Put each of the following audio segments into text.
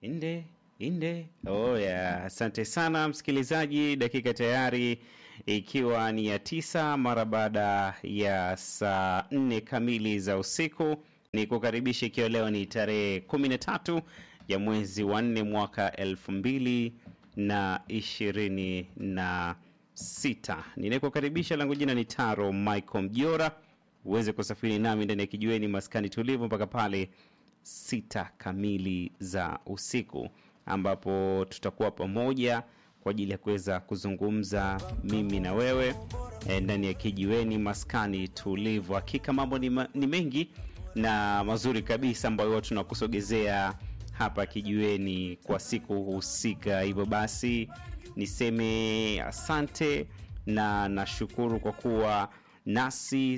Inde inde. Oh yeah. Asante sana msikilizaji, dakika tayari ikiwa ni ya tisa mara baada ya saa nne kamili za usiku. Ni kukaribisha ikiwa leo ni tarehe kumi na tatu ya mwezi wa nne mwaka elfu mbili na ishirini na sita. Ninayekukaribisha langu jina ni Taro Michael Mjora, uweze kusafiri nami ndani ya kijiweni maskani tulivu mpaka pale sita kamili za usiku ambapo tutakuwa pamoja kwa ajili ya kuweza kuzungumza mimi na wewe e, ndani ya kijiweni maskani tulivu. Hakika mambo ni, ma, ni mengi na mazuri kabisa ambayo huwa tunakusogezea hapa kijiweni kwa siku husika. Hivyo basi niseme asante na nashukuru kwa kuwa nasi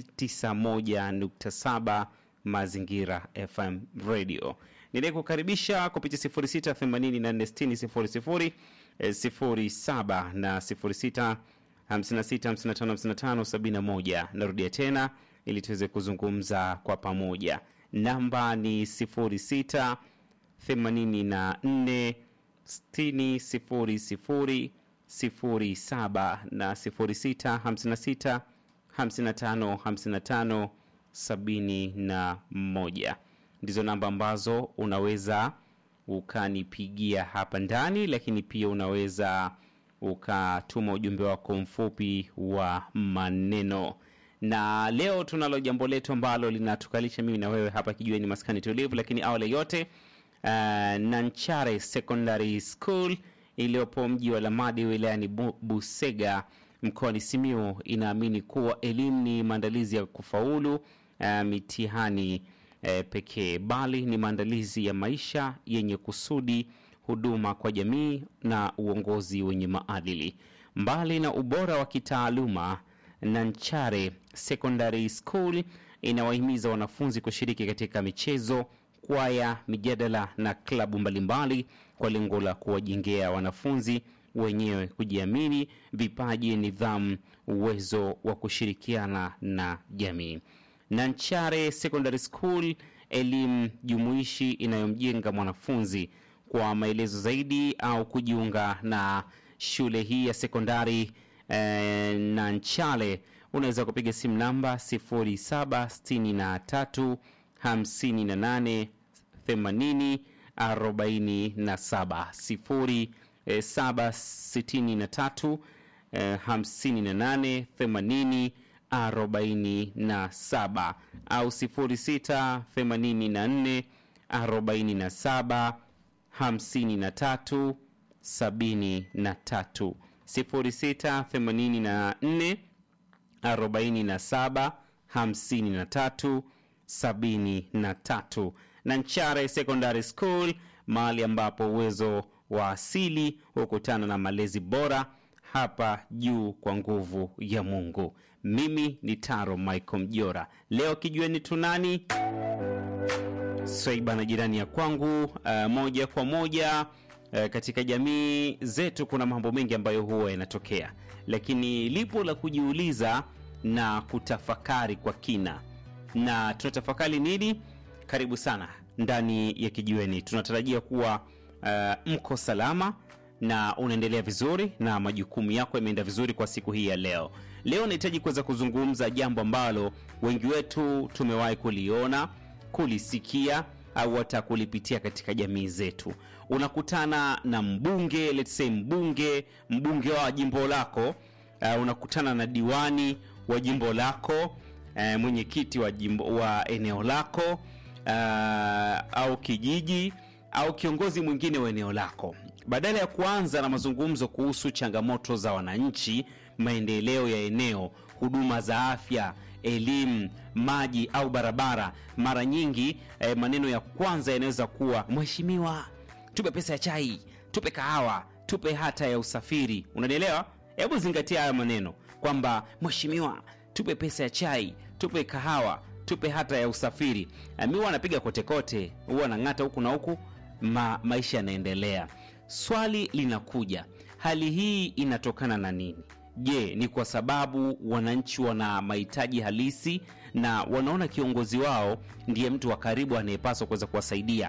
91.7 Mazingira FM Radio. Nilikukaribisha kupitia 06846000 07 na 06 56555571. Narudia tena ili tuweze kuzungumza kwa pamoja. Namba ni 06 84 6000 07 na 06 56 55 55 sabini na moja ndizo namba ambazo unaweza ukanipigia hapa ndani, lakini pia unaweza ukatuma ujumbe wako mfupi wa maneno. Na leo tunalo jambo letu ambalo linatukalisha mimi na wewe hapa kijueni maskani tulivu, lakini awali yote uh, Nanchare Secondary School iliyopo mji wa Lamadi wilayani Bu Busega mkoani Simiyu inaamini kuwa elimu ni maandalizi ya kufaulu uh, mitihani uh, pekee, bali ni maandalizi ya maisha yenye kusudi, huduma kwa jamii na uongozi wenye maadili. Mbali na ubora wa kitaaluma, Nanchare Secondary School inawahimiza wanafunzi kushiriki katika michezo, kwaya, mijadala na klabu mbalimbali kwa lengo la kuwajengea wanafunzi wenyewe kujiamini, vipaji, nidhamu, uwezo wa kushirikiana na jamii. Nanchare Secondary School, elimu jumuishi inayomjenga mwanafunzi. Kwa maelezo zaidi au kujiunga na shule hii ya sekondari eh, Nanchare unaweza kupiga simu namba 0763 58 80 47 0 763 58 80 47 au 06 84 47 53 73 06 84 47 53 73 Nanchare Secondary School, mahali ambapo uwezo wa asili hukutana na malezi bora hapa juu kwa nguvu ya Mungu. Mimi ni Taro Michael Mjora. Leo kijueni tunani Swaiba na jirani ya kwangu. Uh, moja kwa moja uh, katika jamii zetu kuna mambo mengi ambayo huwa yanatokea, lakini lipo la kujiuliza na kutafakari kwa kina. Na tunatafakari nini? Karibu sana ndani ya kijiweni. Tunatarajia kuwa uh, mko salama na unaendelea vizuri na majukumu yako yameenda vizuri kwa siku hii ya leo. Leo nahitaji kuweza kuzungumza jambo ambalo wengi wetu tumewahi kuliona, kulisikia au hata kulipitia katika jamii zetu. Unakutana na mbunge, let's say mbunge, mbunge wa jimbo lako, uh, unakutana na diwani wa jimbo lako, uh, mwenyekiti wa jimbo wa eneo lako, uh, au kijiji au kiongozi mwingine wa eneo lako. Badala ya kuanza na mazungumzo kuhusu changamoto za wananchi, maendeleo ya eneo, huduma za afya, elimu, maji au barabara, mara nyingi eh, maneno ya kwanza yanaweza kuwa mheshimiwa, tupe pesa ya chai, tupe kahawa, tupe hata ya usafiri. Unanielewa? Hebu zingatia haya maneno kwamba mheshimiwa, tupe pesa ya chai, tupe kahawa, tupe hata ya usafiri. Mi huwa anapiga kotekote, huwa anang'ata huku na huku, ma, maisha yanaendelea. Swali linakuja, hali hii inatokana na nini? Je, ni kwa sababu wananchi wana mahitaji halisi na wanaona kiongozi wao ndiye mtu wa karibu anayepaswa kuweza kuwasaidia,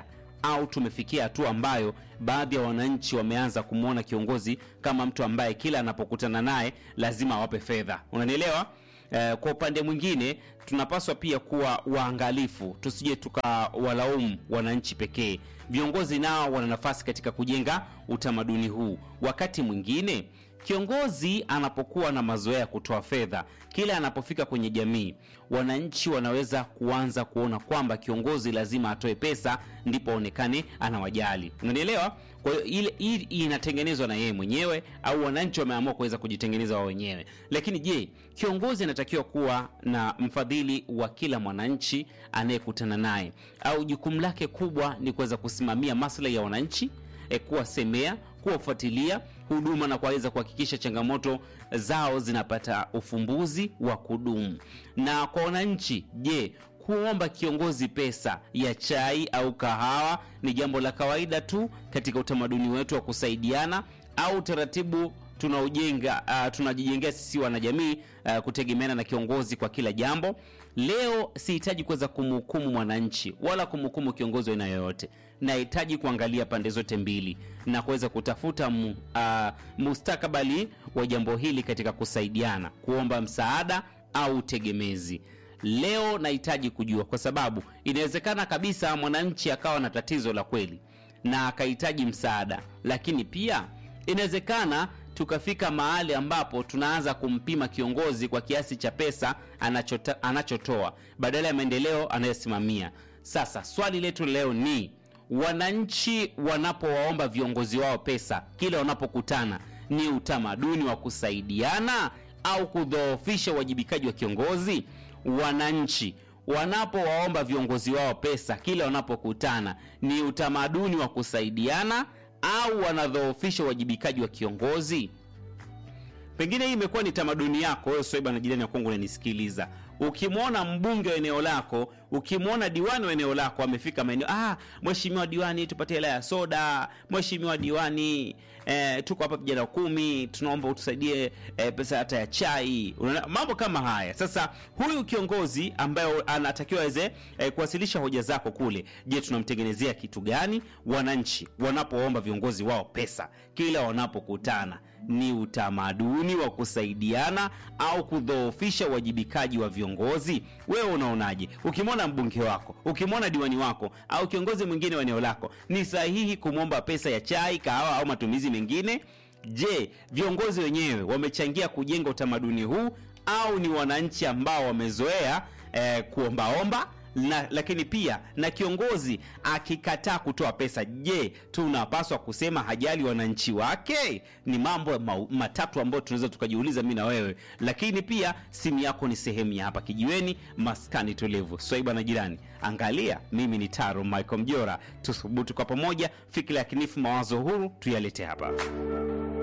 au tumefikia hatua ambayo baadhi ya wananchi wameanza kumwona kiongozi kama mtu ambaye kila anapokutana naye lazima awape fedha unanielewa Eh, kwa upande mwingine tunapaswa pia kuwa waangalifu tusije tukawalaumu wananchi pekee viongozi nao wana nafasi katika kujenga utamaduni huu wakati mwingine kiongozi anapokuwa na mazoea ya kutoa fedha kila anapofika kwenye jamii wananchi wanaweza kuanza kuona kwamba kiongozi lazima atoe pesa ndipo aonekane anawajali unanielewa kwa hiyo ile hii inatengenezwa na yeye mwenyewe au wananchi wameamua kuweza kujitengeneza wao wenyewe lakini je kiongozi anatakiwa kuwa na mfadhili wa kila mwananchi anayekutana naye au jukumu lake kubwa ni kuweza kusimamia maslahi ya wananchi e, kuwasemea kuwafuatilia huduma na kuweza kuhakikisha changamoto zao zinapata ufumbuzi wa kudumu na kwa wananchi je kuomba kiongozi pesa ya chai au kahawa ni jambo la kawaida tu katika utamaduni wetu wa kusaidiana au taratibu tunaojenga uh, tunajijengea sisi wanajamii uh, kutegemeana na kiongozi kwa kila jambo leo sihitaji kuweza kumhukumu mwananchi wala kumhukumu kiongozi wa aina yoyote nahitaji kuangalia pande zote mbili na kuweza kutafuta mu, uh, mustakabali wa jambo hili katika kusaidiana kuomba msaada au utegemezi leo nahitaji kujua kwa sababu inawezekana kabisa mwananchi akawa na tatizo la kweli na akahitaji msaada lakini pia inawezekana tukafika mahali ambapo tunaanza kumpima kiongozi kwa kiasi cha pesa anachota, anachotoa badala ya maendeleo anayosimamia sasa swali letu leo ni wananchi wanapowaomba viongozi wao pesa kila wanapokutana ni utamaduni wa kusaidiana au kudhoofisha uwajibikaji wa kiongozi wananchi wanapowaomba viongozi wao pesa kila wanapokutana ni utamaduni wa kusaidiana au wanadhoofisha uwajibikaji wa kiongozi pengine hii imekuwa ni tamaduni yako wewe swaiba na jirani ya kwangu unanisikiliza ukimwona mbunge wa eneo lako ukimwona diwani wa eneo lako amefika maeneo ah mheshimiwa diwani tupatie hela ya soda mheshimiwa diwani eh, tuko hapa vijana kumi tunaomba utusaidie eh, pesa hata ya chai Unaona, mambo kama haya sasa huyu kiongozi ambaye anatakiwa aweze eh, kuwasilisha hoja zako kule je tunamtengenezea kitu gani wananchi wanapoomba viongozi wao pesa kila wanapokutana ni utamaduni wa kusaidiana au kudhoofisha uwajibikaji wa viongozi wewe unaonaje ukimwona mbunge wako ukimwona diwani wako au kiongozi mwingine wa eneo lako ni sahihi kumwomba pesa ya chai kahawa au matumizi mengine je viongozi wenyewe wamechangia kujenga utamaduni huu au ni wananchi ambao wamezoea eh, kuombaomba na, lakini pia na kiongozi akikataa kutoa pesa je tunapaswa kusema hajali wananchi wake ni mambo ma, matatu ambayo tunaweza tukajiuliza mi na wewe lakini pia simu yako ni sehemu ya hapa kijiweni maskani tulivu swaiba na jirani angalia mimi ni taro michael mjora tuthubutu kwa pamoja fikira ya kinifu mawazo huru tuyalete hapa